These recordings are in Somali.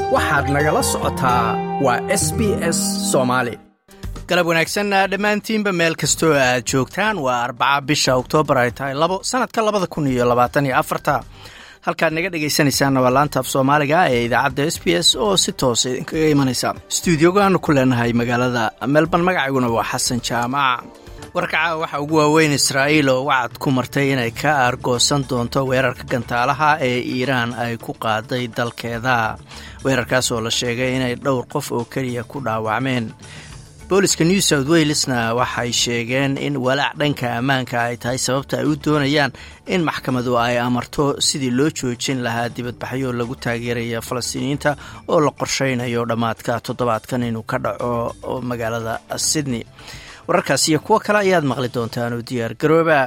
waxaad nagala socotaa waa s b s soomaali galab wanaagsan dhammaantiinba meel kastoo aad joogtaan waa arbaca bisha oktoobar ay tahay labo sanadka labada kun iyo labaatan iyo afarta halkaad naga dhegaysanaysaanna waa laanta af soomaaliga ee idaacadda s b s oo si toosa idinkaga imanaysa stuudiogaanu ku leenahay magaalada melbourne magacayguna waa xasan jaamac warkaca waxaa ugu waaweyn israa'iil oo wacad ku martay inay ka aargoosan doonto weerarka gantaalaha ee iiraan ay ku qaaday dalkeeda weerarkaas oo la sheegay inay dhowr qof oo keliya ku dhaawacmeen booliska new south walesna waxay sheegeen in walaac dhanka ammaanka ay tahay sababta ay u doonayaan in maxkamadu ay amarto sidii loo joojin lahaa dibadbaxyo lagu taageeraya falastiiniyiinta oo la qorshaynayo dhammaadka toddobaadkan inuu ka dhaco magaalada sydney wararkaas iyo kuwo kale ayaad maqli doontaan oo diyaar garooba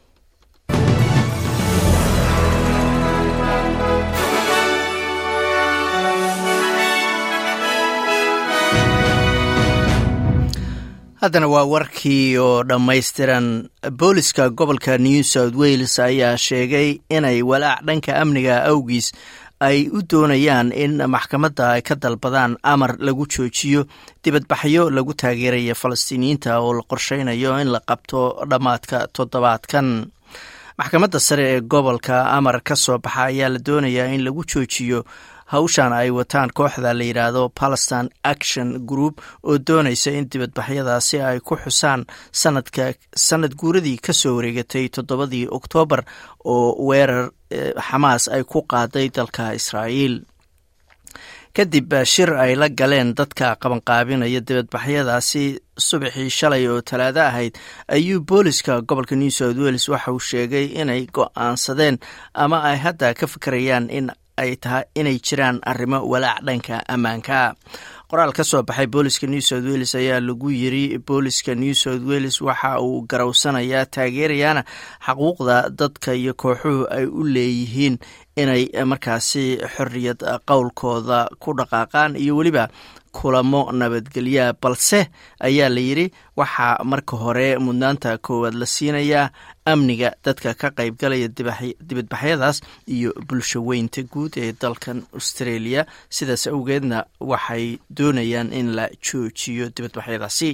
haddana waa warkii oo dhammaystiran booliska gobolka new south wales ayaa sheegay inay walaac dhanka amniga awgiis ay u doonayaan in maxkamadda ay ka dalbadaan amar lagu joojiyo dibadbaxyo lagu taageeraya falastiiniyiinta oo la qorshaynayo in la qabto dhammaadka toddobaadkan maxkamadda sare ee gobolka amar ka soo baxa ayaa la doonayaa in lagu joojiyo hawshan ay wataan kooxda la yidhaahdo palestine action group oo doonaysa in dibadbaxyadaasi ay ku xusaan sanadka sanad guuradii ka soo wareegatay toddobadii oktoobar oo weerar xamaas ay ku qaaday dalka israa'iil kadib shir ay la galeen dadka qabanqaabinaya dibadbaxyadaasi subaxii shalay oo talaado ahayd ayuu booliska gobolka new south wales waxa uu sheegay inay go-aansadeen ama ay hadda ka fikerayaan in ay tahay inay jiraan arrimo walaac dhanka ammaanka qoraal ka soo baxay booliska new south wales ayaa lagu yiri booliska new south wales waxa uu garowsanayaa taageerayaana xaquuqda dadka iyo kooxuhu ay u leeyihiin inay markaasi xorriyad qowlkooda ku dhaqaaqaan iyo weliba kulamo nabadgelya balse ayaa la yidri waxaa marka hore mudnaanta koowaad la siinayaa amniga dadka ka qaybgalaya dibadbaxyadaas iyo bulsho weynta guud ee dalkan australia sidaas awgeedna waxay doonayaan in la joojiyo dibadbaxyadaasi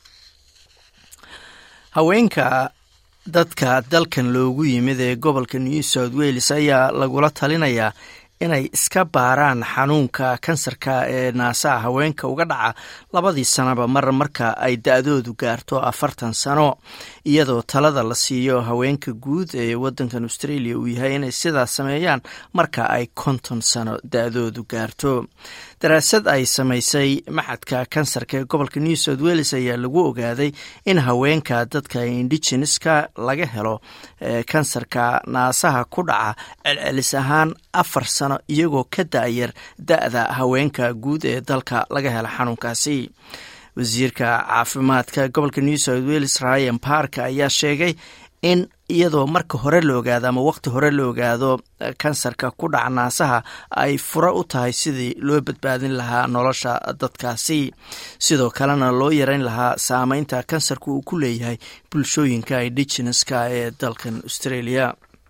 haweenka dadka dalkan loogu yimid ee gobolka new south wales ayaa lagula talinayaa inay iska baaraan xanuunka kansarka ee naasaha haweenka uga dhaca labadii sanaba mar marka ay da-doodu gaarto afartan sano iyadoo talada la siiyo haweenka guud ee wadankan australia uu yahay inay sidaas sameeyaan marka ay konton sano da-doodu gaarto daraasad ay samaysay maxadka kansarka ee gobolka new south wales ayaa lagu ogaaday in haweenka dadka indigeneska laga helo kansarka naasaha ku dhaca celcelis ahaan afar sano iyagoo ka da-yar da-da haweenka guud ee dalka laga hela xanuunkaasi wasiirka caafimaadka gobolka new south wales ryan park ayaa sheegay in iyadoo marka hore la ogaado ama waqti hore la ogaado kansarka ku dhaca naasaha ay furo u tahay sidii loo badbaadin lahaa nolosha dadkaasi sidoo kalena loo yareyn lahaa saameynta kansarka uu ku leeyahay bulshooyinka indigeneska ee dalkan australia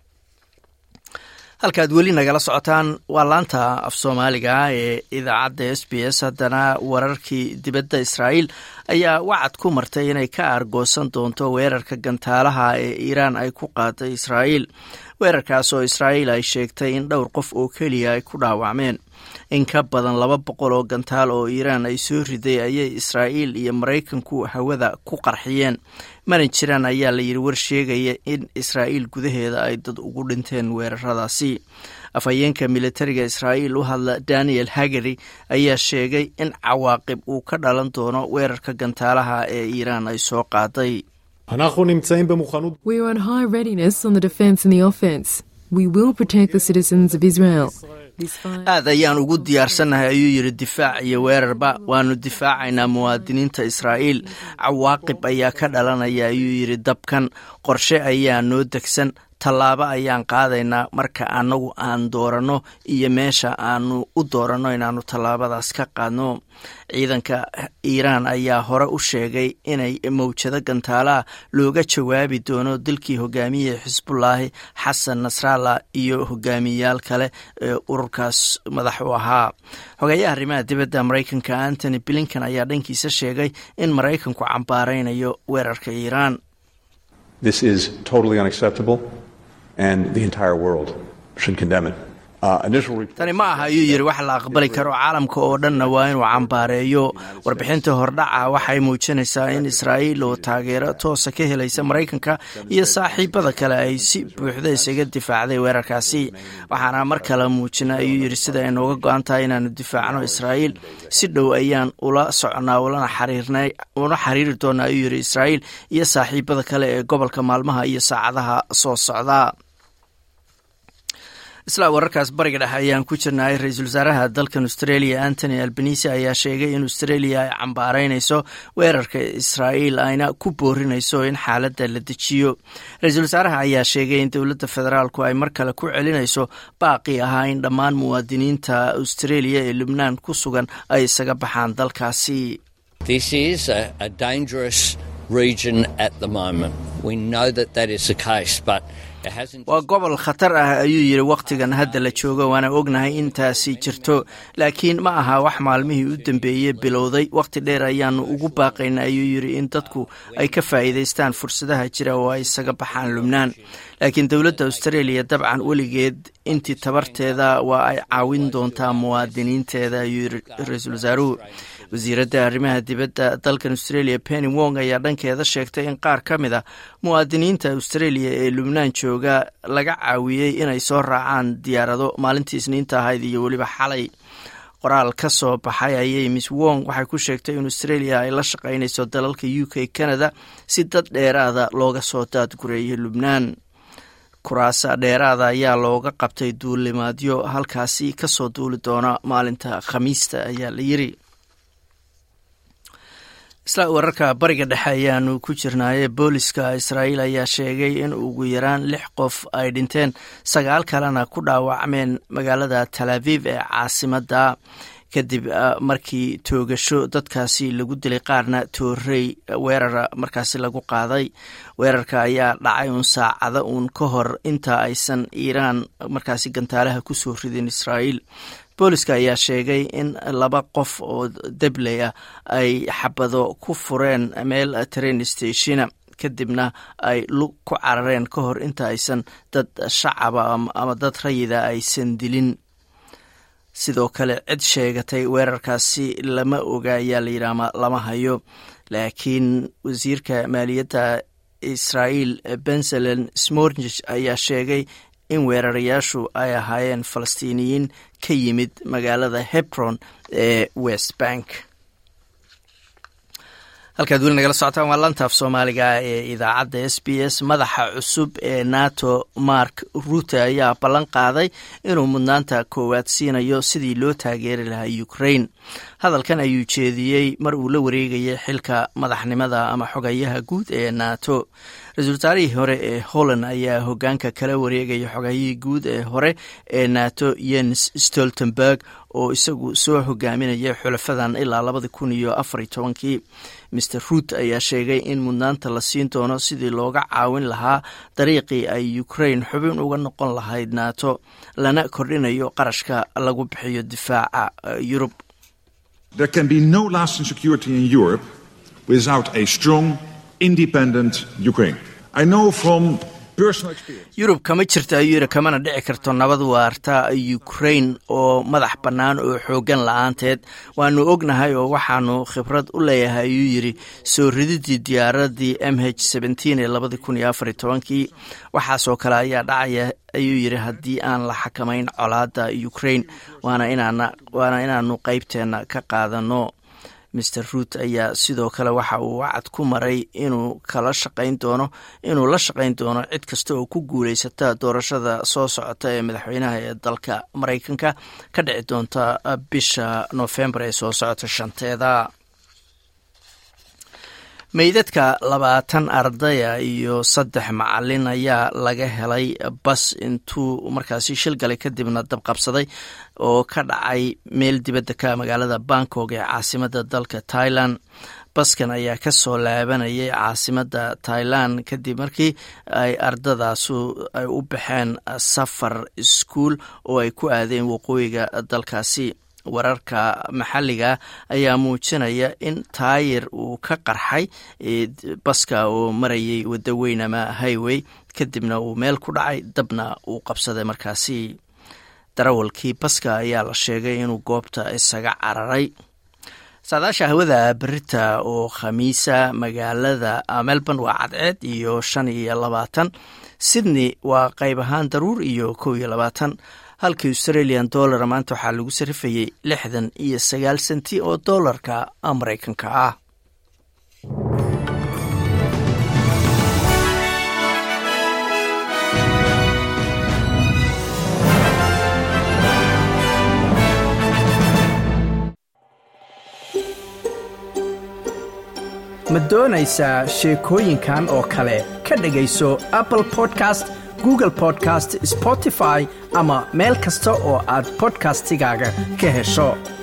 halkaad weli nagala socotaan waa laanta af soomaaliga ee idaacadda s b s haddana wararkii dibadda israa'iil ayaa wacad ku martay inay ka aargoosan doonto weerarka gantaalaha ee iiraan ay ku qaaday israa'iil weerarkaas oo israa'iil ay sheegtay in dhowr qof oo keliya ay ku dhaawacmeen in ka badan laba boqol oo gantaal oo iiraan ay soo riday ayay israa'iil iyo maraykanku hawada ku qarxiyeen mana jiraan ayaa la yidhi war sheegaya in israa'iil gudaheeda ay dad ugu dhinteen weeraradaasi afhayeenka militariga israa'iil u hadla daniel hagari ayaa sheegay in cawaaqib uu ka dhalan doono weerarka gantaalaha ee iiraan ay soo qaaday We are on high readiness on the defense and the offense. We will protect the citizens of Israel. aad ayaan ugu diyaarsannahay ayuu yidhi difaac iyo weerarba waanu difaacaynaa muwaadiniinta israa'iil cawaaqib ayaa ka dhalanaya ayuu yidhi dabkan qorshe ayaa noo degsan tallaabo ayaan qaadaynaa marka anagu aan dooranno iyo meesha aanu u dooranno inaanu tallaabadaas ka qaadno ciidanka iiraan ayaa hore u sheegay inay mawjado gantaalaha looga jawaabi doono dilkii hogaamiyihii xisbullaahi xasan nasrallah iyo hogaamiyayaal kale ee ururkaas madax u ahaa xogeeyaha arrimaha dibadda maraykanka antony blinkan ayaa dhankiisa sheegay in maraykanku cambaaraynayo weerarka iiraan This is totally unacceptable, and the entire world should condemn it. Uh, initial report- tani ma aha ayuu yidhi wax la aqbali karo caalamka oo dhanna waa inuu cambaareeyo warbixinta hordhaca waxay muujinaysaa in israa'iil oo taageero toosa ka helaysa maraykanka iyo saaxiibada kale ay si buuxda isaga difaacday weerarkaasi waxaana mar kale muujina ayuu yidhi sida ay nooga go-an tahay inaanu difaacno israa'iil si dhow ayaan ula socnaa ulana xariirnay una xiriiri doonaa ayuu yidhi israa'iil iyo saaxiibada kale ee gobolka maalmaha iyo saacadaha soo socda isla wararkaas bariga dhexe ayaan ku jirnay ra-iisul wasaaraha dalkan australia antony albanisi ayaa sheegay in australia ay cambaaraynayso weerarka israa'iil ayna ku boorinayso in xaaladda la dejiyo ra-iisul wasaaraha ayaa sheegay in dowladda federaalku ay mar kale ku celinayso baaqi ahaa in dhammaan muwaadiniinta australia ee lubnaan ku sugan ay isaga baxaan dalkaasi This is a, a dangerous region at the moment. We know that that is the case, but it hasn't. waa gobol khatar ah ayuu yidhi wakhtigan hadda la joogo waana ognahay intaasi jirto laakiin ma aha wax maalmihii u dambeeyey bilowday wakhti dheer ayaanu ugu baaqayna ayuu yidhi in dadku ay ka faa'iidaystaan fursadaha jira oo ay isaga baxaan lubnaan laakiin dowladda australia dabcan weligeed intii tabarteeda waa ay caawin doontaa muwaadiniinteeda ayuu yidhi ra-iisul wasaaruhu wasiiradda arrimaha dibadda dalkan australia penny wong ayaa dhankeeda sheegtay in qaar ka mid a muwaadiniinta australia ee lubnaan jooga laga caawiyey inay soo raacaan diyaarado maalintii isniinta ahayd iyo weliba xalay qoraal ka soo baxay ayay miss wong waxay ku sheegtay in australia ay la shaqaynayso dalalka u k canada si dad dheeraada looga soo daadgureeyo lubnaan kuraasa dheeraada ayaa looga qabtay duulimaadyo halkaasi kasoo duuli doona maalinta khamiista ayaa la yiri isla wararka bariga dhexe ayaanu ku jirnaaye booliska israa'iil ayaa sheegay in ugu yaraan lix qof ay dhinteen sagaal kalena ku dhaawacmeen magaalada tal aviv ee caasimadda kadib markii toogasho dadkaasi lagu dilay qaarna toorey weerara markaasi lagu qaaday weerarka ayaa dhacay uun saacada uun ka hor inta aysan iiraan markaasi gantaalaha kusoo ridin israa'iil booliska ayaa sheegay in laba qof oo debley ah ay xabado ku fureen meel train stationa kadibna ay lug ku carareen ka hor inta aysan dad shacaba ama dad rayida aysan dilin sidoo kale cid sheegatay weerarkaasi lama oga ayaa la yidhi ama lama hayo laakiin wasiirka maaliyadda israa'iil benzelen smornich ayaa sheegay in weerarayaashu ay ahaayeen falastiiniyiin ka yimid magaalada hebron ee west bank halkaad weli nagala socotaan waa lantaaf soomaaliga ee idaacadda s b s madaxa cusub ee nato mark rute ayaa ballan qaaday inuu mudnaanta koowaad siinayo sidii loo taageeri lahaa ukraine hadalkan ayuu jeediyey mar uu la wareegayay xilka madaxnimada ama xogayaha guud ee nato ra-iisul wasaarihii hore ee holland ayaa hogaanka kala wareegaya xogayihii guud ee hore ee nato yens stoltenberg oo isagu soo hogaaminayay xulafadan ilaa labadi kun iyo afariy tobankii maer ruut ayaa sheegay in mudnaanta la siin doono sidii looga caawin lahaa dariiqii ay ukraine xubin uga noqon lahayd nato lana kordhinayo qarashka lagu bixiyo difaaca yurub There can be no lasting security in Europe without a strong, independent Ukraine. I know from personal experience. yurub kama jirto ayuu yidhi kamana dhici karto nabad waarta ukraine oo madax bannaan oo xooggan la-aanteed waanu ognahay oo waxaanu khibrad u leeyahay ayuu yidhi soo rididii diyaaradii m h seventeen ee labadi kun iyo afariy tobankii waxaasoo kale ayaa dhacaya ayuu yidhi haddii aan la xakamayn colaadda ukraine waana inaanu qeybteenna ka qaadano maer ruut ayaa sidoo kale waxa uu wacad ku maray inuu kala shaqayn doono inuu la shaqayn doono cid kasta oo ku guuleysata doorashada soo socota ee madaxweynaha ee dalka maraykanka ka dhici doonta bisha noofembar ee soo socota shanteeda meydadka labaatan ardaya iyo saddex macalin ayaa laga helay bas intuu markaasi shil galay kadibna dabqabsaday oo ka dhacay meel dibadda ka magaalada bangkok ee caasimada dalka thailand baskan ayaa ka soo laabanayay caasimada thailand kadib markii ay ardadaasu ay u baxeen safar iskuol oo ay ku aadeen waqooyiga dalkaasi wararka maxalliga ayaa muujinaya in taayir uu ka qarxay baska oo marayay waddo weyn ama highway kadibna uu meel ku dhacay dabna uu qabsaday markaasi darawalkii baska ayaa la sheegay inuu goobta isaga cararay saadaasha hawada berita oo khamiisa magaalada melbourne waa cadceed iyo shan iyo labaatan sydney waa qayb ahaan daruur iyo kow iyo labaatan halka australian dollar maanta waxaa lagu sarifayay lixdan iyo sagaal senti oo dollarka maraykanka ah ma doonaysaa sheekooyinkan oo kale ka dhegayso apple podcast google podcast spotify ama meel kasta oo aad bodkastigaaga ka hesho